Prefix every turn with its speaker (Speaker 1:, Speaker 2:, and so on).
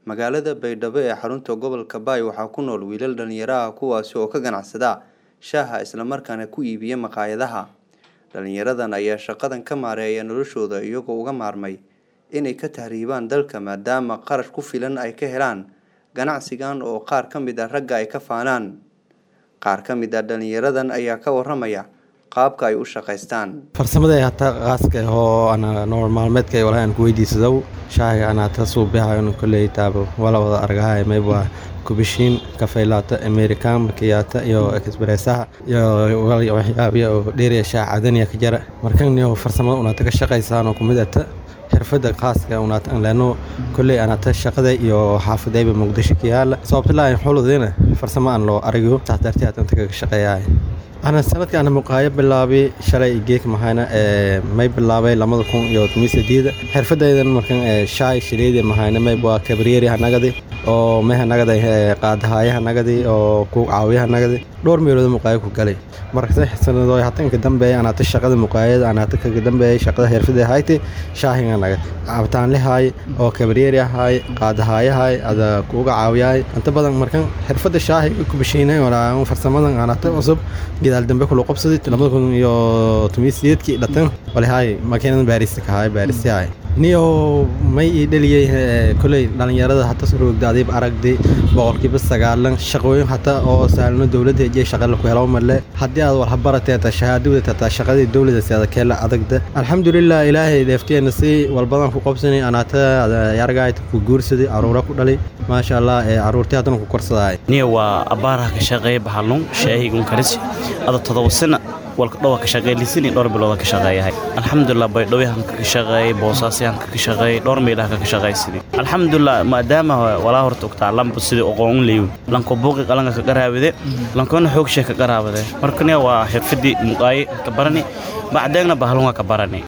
Speaker 1: Magaalada Baydhabo ee xarunta gobolka Bay waxaa ku nool wiilal dhalinyaro ah kuwaasi oo ka ganacsada shaaha isla markaana ku iibiya maqaayadaha. Dhalinyaradan ayaa shaqadan ka maareeya noloshooda iyagoo uga maarmay inay ka tahriibaan dalka maadaama qarash ku filan ay ka helaan ganacsigan oo qaar ka mid ah ragga ay ka faanaan. Qaar ka mid ah dhalinyaradan ayaa ka waramaya qaabka ay u shaqaystaan.
Speaker 2: farsamada hata qaaska ah oo ana nolol maalmeedka walahi aan ku weydiisado shaahiga ana ta suubiha in kuley taabo wala wada argahay mayba kubishiin kafeylata american markiyata iyo expressaha iyo waxyaabiya oo dheeriya shaah cadaniya ka jara markan iyo farsamada una ka shaqaysaan oo kumid ata xirfada khaaska una tan leeno kuley ana ta shaqada iyo xaafadayba muqdisho ka yaala sababta laa xuludina farsamo aan loo arago saas darteed aan ka shaqeeyahay ana sanadka ana muqaayo bilaabay shalay geek mahayna ee may bilaabay lamada kun iyo tomisedeeda xirfadaydan markan ee shaay shileedi mahayna may waa kabriyeri hanagadi oo may hanagadi qaadahaaya hanagadi oo ku caawiya hanagadi dhowr meelood muqaayo ku galay marka sanadooy hatan ka dambeeyay ana ta shaqada muqaayada ana ta ka dambeeyay shaqada xirfada hayti shaahiga naga abtaan lehay oo kabriyeri ahay qaadahaaya ada kuuga caawiyay inta badan markan xirfada shaahiga ku bishiinay wala farsamadan ana ta cusub gidaal dambe kula qabsaday lamada kun iyo tomiseedkii dhatan walahay makiinadan baarista ka haay baarista haay niyo may ii dhaliyey koley dhalinyarada hata surugdaadayb aragday boqolkiiba sagaalan shaqooyin hata oo saalno dowladda hejiya shaqala ku helo marle haddii aad war habaratee taa shahaadada tataa shaqadii dowladda seeda keela adagda alxamdulilah ilaahay deefteena si walbadan ku qabsanay anaata yargaayta ku guursaday caruura ku dhalay maasha allah ee caruurtii haddana ku korsadaay
Speaker 3: niya waa abbaaraha ka shaqeeya baxalun shaahigun karisi ada todoba sana walka dhowa ka shaqeeylisini dhowr bilooda ka shaqeeyahay alxamdulilah baydhowyahanka ka shaqeeyay boosaasyahanka ka shaqeeyay dhowr meelaha ka shaqeeysidii alxamdulilah maadaama walaa horta ogtaa lamba sidii oqoon leeyu lanko buuqi qalanka ka qaraabade lankona xoogshe ka qaraabade markaniya waa xirfadii muqaaye ka barani bacdeegna bahalunga ka barani